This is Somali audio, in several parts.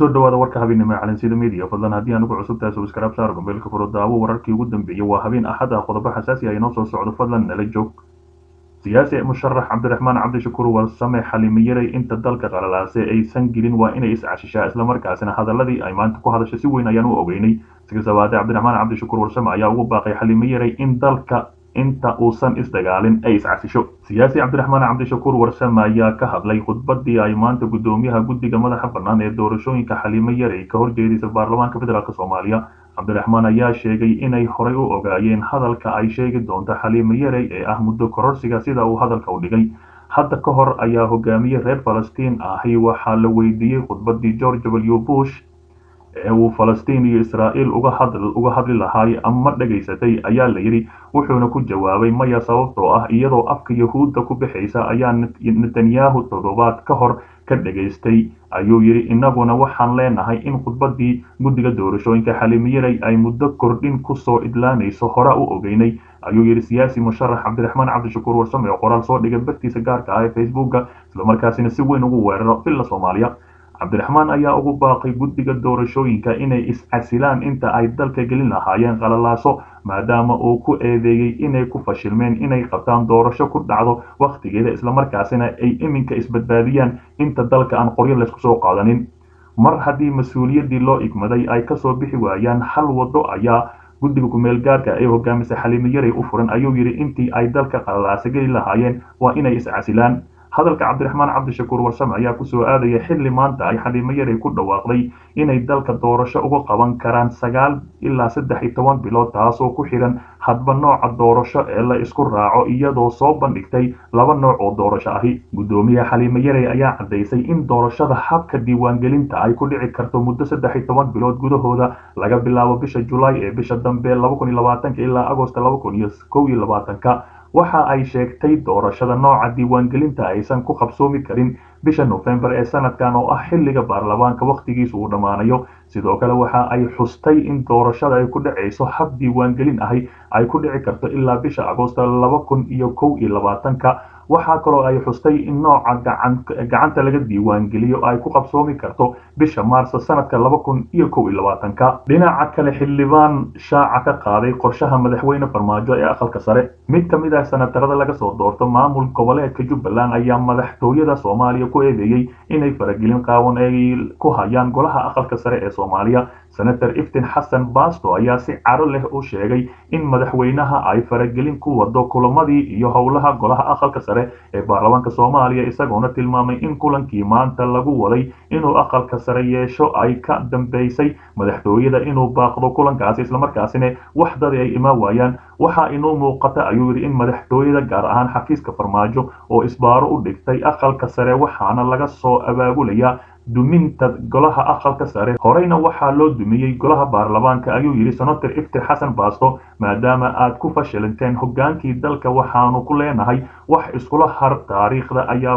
soo dhawaada warka habeenimo calansida media fadlan haddii aan ugu cusub tahay subscribe saar gombeelka furo daawo wararkii ugu dambeeyay waa habeen axad ah qodobo xasaasi ah inoo soo socdo fadlan nala joog siyaasi musharax cabdiraxmaan cabdishakuur warsame xalimiyaray inta dalka qalalaase aysan gelin waa inay iscashishaa islamarkaasina hadaladii ay maanta ku hadashay si weyn ayaan u ogeynay sigasabaade cabdiraxmaan cabdishakuur warsame ayaa ugu baaqay xalimiyaray in dalka inta uusan isdagaalin ay iscasisho siyaasi cabdiraxmaan cabdishakuur warsame ayaa ka hadlay khudbadii ay maanta gudoomiyaha guddiga madaxa bannaan ee doorashooyinka xalimo yaray ka horjeedisa baarlamaanka federaalk soomaaliya cabdiraxmaan ayaa sheegay inay horay u ogaayeen hadalka ay sheegi doonto xaliimo yaray ee ah muddo kororsiga sida uu hadalka u dhigay hadda ka hor ayaa hogaamiye reer falastiin ahi waxaa la weydiiyey khudbadii george w bush ee uu falastiin iyo israa'iil uga hadli lahaay ama dhegaysatay ayaa la yidhi wuxuuna ku jawaabay maya sababtoo ah iyadoo afka yahuudda ku bixaysa ayaa netanyahu toddobaad ka hor ka dhegaystay ayuu yidhi innaguna waxaan leenahay in khudbadii guddiga doorashooyinka xalimiyaray ay muddo kordhin kusoo idlaanayso hora u ogeynay ayuu yidhi siyaasi musharax cabdiraxmaan cabdishakuur warsame oo qoraal soo dhigay bartiisa gaarka ah ee facebooka islamarkaasina si weyn ugu weeraro villa soomaaliya cabdiraxmaan ayaa ugu baaqay guddiga doorashooyinka inay is-casilaan inta ay dalka gelin lahaayeen qalalaaso maadaama uu ku eedeeyey inay ku fashilmeen inay qabtaan doorasho ku dhacdo wakhtigeeda islamarkaasina ay iminka isbadbaadiyaan inta dalka aan qoryo laysku soo qaadanin mar haddii mas-uuliyaddii loo igmaday ay kasoo bixi waayaan hal waddo ayaa guddiga kumeel gaarka ee hogaamisa xalimiyaray u furan ayuu yidhi intii ay dalka qalalaasa geli lahaayeen waa inay is-casilaan hadalka cabdiraxmaan cabdishakuur warsame ayaa kusoo aadaya xilli maanta ay xaliimo yaray ku dhawaaqday inay dalka doorasho uga qaban karaan sagaal ilaa saddex iyo toban bilood taasoo ku xidhan hadba nooca doorasho ee la isku raaco iyadoo soo bandhigtay laba nooc oo doorasho ahi guddoomiyaha xaliimo yaray ayaa caddaysay in doorashada habka diiwaangelinta ay ku dhici karto muddo saddex iyo toban bilood gudahooda laga bilaabo bisha julaay ee bisha dambe laba kun iyo labaatanka ilaa agosto laba kun iyo kow iyo labaatanka waxa ay sheegtay doorashada nooca diiwaangelinta aysan ku qabsoomi karin bisha nofembar ee sanadkan oo ah xilliga baarlamaanka wakhtigiisu uu dhammaanayo sidoo kale waxa ay xustay in doorashada ay ku dhacayso hab diiwaangelin ahi ay ku dhici karto ilaa bisha agoosto laba kun iyo kow iyo labaatanka waxaa kaloo ay xustay in nooca gacanta laga diiwaangeliyo ay ku qabsoomi karto bisha maarso sanadka laba kun iyo kow iyo labaatanka dhinaca kale xildhibaan shaaca ka qaaday qorshaha madaxweyne farmaajo ee aqalka sare mid ka mid ah sanatarada laga soo doorto maamul goboleedka jubbaland ayaa madaxtooyada soomaaliya ku eedeeyey inay faragelin qaawan ay ku hayaan golaha aqalka sare ee soomaaliya senator iftin xasan basto ayaa si caro leh u sheegay in madaxweynaha ay faragelin ku wado kulamadii iyo howlaha golaha aqalka sare ee baarlamaanka soomaaliya isagoona tilmaamay in kulankii maanta lagu waday inuu aqalka sare yeesho ay ka dambeysay madaxtooyada inuu baaqdo kulankaasi islamarkaasina waxdadi ay imaan waayaan waxaa inuu muuqata ayuu yidhi in madaxtooyada gaar ahaan xafiiska farmaajo oo isbaaro u dhigtay aqalka sare waxaana laga soo abaabulayaa duminta golaha aqalka sare horeyna waxaa loo dumiyey golaha baarlamaanka ayuu yidhi senator iftir xasan baasto maadaama aad ku fashilanteen hogaankii dalka waxaanu ku leenahay wax iskula har taariikhda ayaa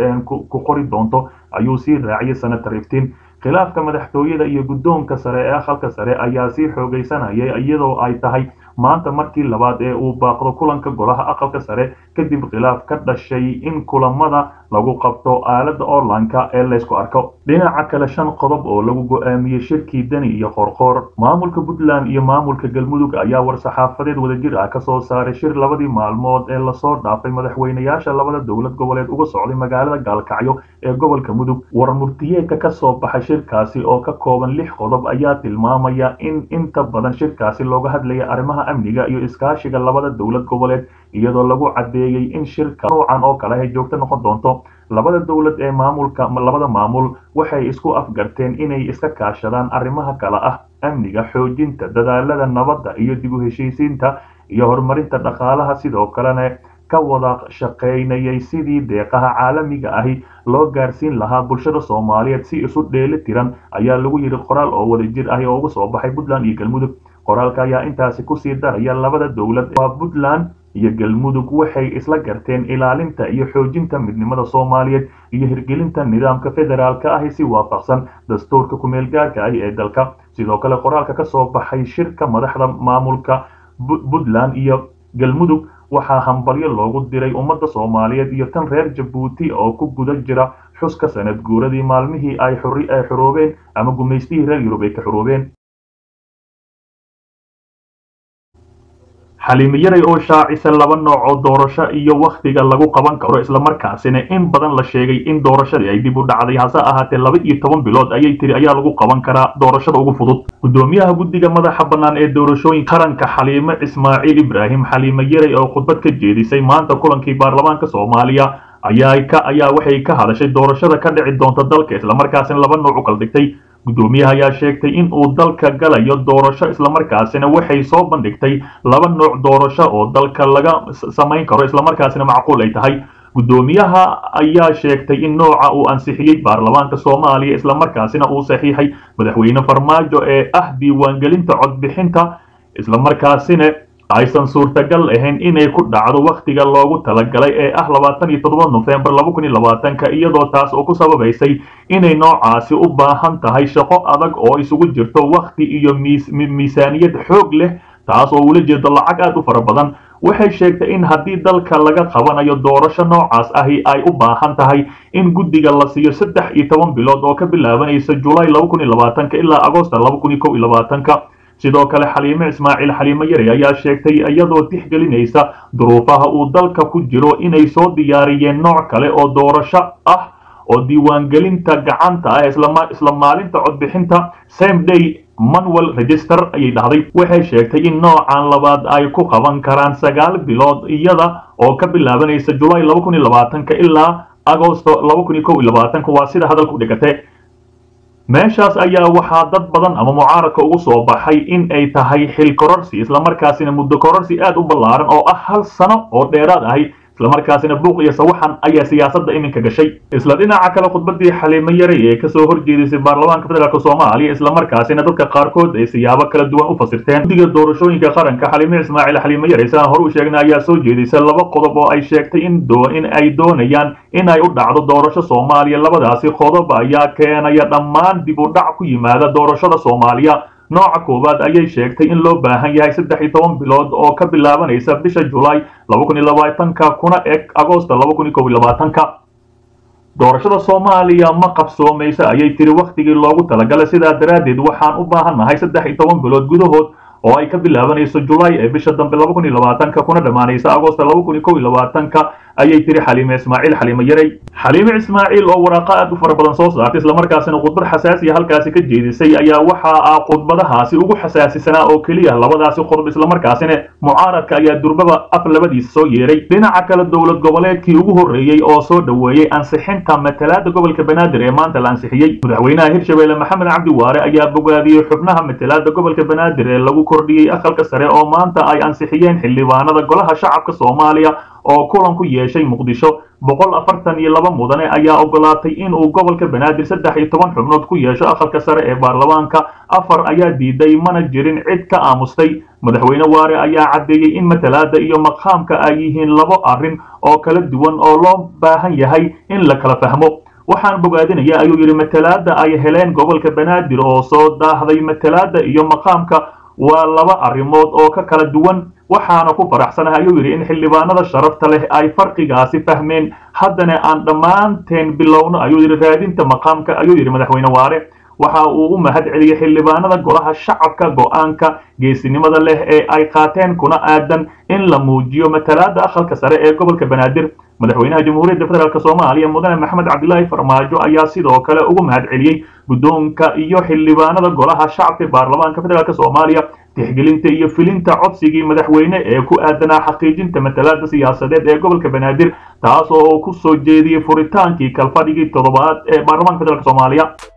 ku qori doonto ayuu sii raaciyay senator iftin khilaafka madaxtooyada iyo guddoonka sare ee aqalka sare ayaa sii xoogaysanayay iyadoo ay tahay maanta markii labaad ee uu baaqdo kulanka golaha aqalka sare kadib khilaaf ka dhashay in kulamada lagu qabto aalada orlanka ee laysku arko dhinaca kale shan qodob oo lagu go-aamiyey shirkii deni iyo qoorqoor maamulka puntland iyo maamulka galmudug ayaa war-saxaafadeed wadajir ah kasoo saaray shir labadii maalmood ee lasoo dhaafay madaxweynayaasha labada dowlad goboleed uga socday magaalada gaalkacyo ee gobolka mudug war murtiyeedka kasoo baxay shirkaasi oo ka kooban lix qodob ayaa tilmaamaya in inta badan shirkaasi looga hadlaya arrimaha amniga iyo iskaashiga labada dowlad goboleed iyadoo lagu caddeeyey in shirka noocan oo kale ay joogto noqon doonto labada dowlad ee maamulka labada maamul waxay isku afgarteen inay iska kaashadaan arrimaha kale ah amniga xoojinta dadaalada nabadda iyo dib u heshiisiinta iyo horumarinta dhaqaalaha sidoo kalena ka wada shaqaynayay sidii deeqaha caalamiga ahi loo gaarsiin lahaa bulshada soomaaliyeed si isu dheeli tiran ayaa lagu yidhi qoraal oo wadajir ahi oo uga soo baxay puntland iyo galmudug qoraalka ayaa intaasi kusii daraya labada dowlad waa puntland iyo galmudug waxay isla garteen ilaalinta iyo xoojinta midnimada soomaaliyeed iyo hirgelinta nidaamka federaalka ahi si waafaqsan dastuurka kumeel gaarka ahi ee dalka sidoo kale qoraalka ka soo baxay shirka madaxda maamulka puntland iyo galmudug waxaa hambalyo loogu diray ummadda soomaaliyeed iyo tan reer jabuuti oo ku guda jira xuska sanad guuradii maalmihii ay xoroobeen ama gumaystihii reer yurub ay ka xoroobeen xaliimi yaray oo shaacisa laba nooc oo doorasho iyo wakhtiga lagu qaban karo islamarkaasina in badan la sheegay in doorashadii ay dib u dhacday hase ahaatee laba iyo toban bilood ayay tiri ayaa lagu qaban karaa doorashada ugu fudud gudoomiyaha guddiga madaxa bannaan ee doorashooyinka qaranka xaliime ismaaciil ibraahim xaliime yaray oo khudbad ka jeedisay maanta kulankii baarlamaanka soomaaliya ayaa ka ayaa waxay ka hadashay doorashada ka dhici doonta dalka islamarkaasina laba nooc u kala dhigtay gudoomiyaha ayaa sheegtay in uu dalka galayo doorasho islamarkaasina waxay soo bandhigtay laba nooc doorasho oo dalka laga samayn karo islamarkaasina macquul ay tahay gudoomiyaha ayaa sheegtay in nooca uu ansixiyey baarlamaanka soomaaliya islamarkaasina uu saxiixay madaxweyne farmaajo ee ah diiwaangelinta codbixinta islamarkaasina aysan suurtagal ahayn inay ku dhacdo wakhtiga loogu talagalay ee ah labaatan iyo toddoba nofembar laba kun iyo labaatanka iyadoo taas oo ku sababaysay inay noocaasi u baahan tahay shaqo adag oo isugu jirto wakhti iyo miisaaniyad xoog leh taas oo ula jeedo lacag aad u fara badan waxay sheegtay in haddii dalka laga qabanayo doorasho noocaas ahi ay u baahan tahay in guddiga la siiyo saddex iyo toban bilood oo ka bilaabanaysa julaay laba kun iyo labaatanka ilaa agoosta laba kun iyo kow iyo labaatanka sidoo kale xaliime ismaaciil xaliime yare ayaa sheegtay iyadoo tixgelinaysa duruufaha uu dalka ku jiro inay soo diyaariyeen nooc kale oo doorasho ah oo diiwaangelinta gacanta ah isla maalinta codbixinta same day manuel register ayay dhahday waxay sheegtay in noocan labaad ay ku qaban karaan sagaal bilood iyada oo ka bilaabanaysa julaay laba kun iyo labaatanka ilaa agosto laba kun iyo kow iyo labaatanka waa sida hadalku dhigate meeshaas ayaa waxaa dad badan ama mucaaradka ugu soo baxay in ay tahay xil kororsi islamarkaasina muddo kororsi aad u ballaaran oo ah hal sano oo dheeraad ahi islamarkaasina buuq iyo sawaxan ayaa siyaasadda iminka gashay isla dhinaca kale khudbadii xaliimo yaray ee kasoo horjeedisay baarlamaanka federaalk soomaaliya islamarkaasina dadka qaarkood ay siyaabo kala duwan u fasirteen guddiga doorashooyinka qaranka xaliime ismaaciil xaliimo yaray sidaan hore u sheegnay ayaa soo jeedisay laba qodob oo ay sheegtay in in ay doonayaan in ay u dhacdo doorasho soomaaliya labadaasi qodob ayaa keenaya dhammaan dib u dhac ku yimaada doorashada soomaaliya nooca koowaad ayay sheegtay in loo baahan yahay saddex iyo toban bilood oo ka bilaabanaysa bisha julaay laba kun iyo labaatanka kuna eg agoosta laba kun iyo kow iyo labaatanka doorashada soomaaliya ma qabsoomaysa ayay tiri wakhtigii loogu talagalay sidaa daraaddeed waxaan u baahannahay saddex iyo toban bilood gudahood oo ay ka bilaabanayso julaay ee bisha dambe laba kun iyo labaatanka kuna dhammaanaysa agoosta laba kun iyo kow iyo labaatanka ayay tiri xaliime ismaaciil xaliime yaray xaliime ismaaciil oo waraaqa aad u fara badan soo saartay islamarkaasina khudbad xasaasiya halkaasi ka jeedisay ayaa waxa ah khudbadahaasi ugu xasaasisanaa oo keliya labadaasi qodob islamarkaasina mucaaradka ayaa durbaba af labadiisa soo yeeray dhinaca kale dowlad goboleedkii ugu horreeyey oo soo dhoweeyey ansixinta matalaada gobolka banaadir ee maanta la ansixiyey madaxweynaha hirshabelle maxamed cabdi waare ayaa bogaadiyey xubnaha matalaada gobolka banaadir ee lagu kordhiyey aqalka sare oo maanta ay ansixiyeen xildhibaanada golaha shacabka soomaaliya oo kulan ku yeeshay muqdisho boqol afartan iyo laba mudane ayaa ogolaatay inuu gobolka banaadir saddex iyo toban xubnood ku yeesho aqalka sare ee baarlamaanka afar ayaa diiday mana jirin cid ka aamustay madaxweyne waare ayaa caddeeyey in matalaada iyo maqaamka ay yihiin labo arrin oo kala duwan oo loo baahan yahay in la kala fahmo waxaan bogaadinaya ayuu yidhi matalaada ay heleen gobolka banaadir oo soo daahday matalaada iyo maqaamka waa laba arrimood oo ka kala duwan waxaana ku faraxsanahay ayuu yidhi in xildhibaanada sharafta leh ay farqigaasi fahmeen haddana aan dhammaanteen bilowno ayuu yidhi raadinta maqaamka ayuu yidhi madaxweyne waare waxa uu u mahad celiyey xildhibaanada golaha shacabka go-aanka geesinimada leh ee ay qaateen kuna aadan in la muujiyo matalaada aqalka sare ee gobolka banaadir madaxweynaha jamhuuriyadda federaalk soomaaliya mudane maxamed cabdilaahi farmaajo ayaa sidoo kale ugu mahad celiyey guddoonka iyo xildhibaanada golaha shacabka baarlamaanka federaalk soomaaliya tixgelinta iyo filinta codsigii madaxweyne ee ku aadanaa xaqiijinta matalaada siyaasadeed ee gobolka banaadir taas oo ku soo jeediyey furitaankii kalfadhigii toddobaad ee baarlamaanka federaalk soomaaliya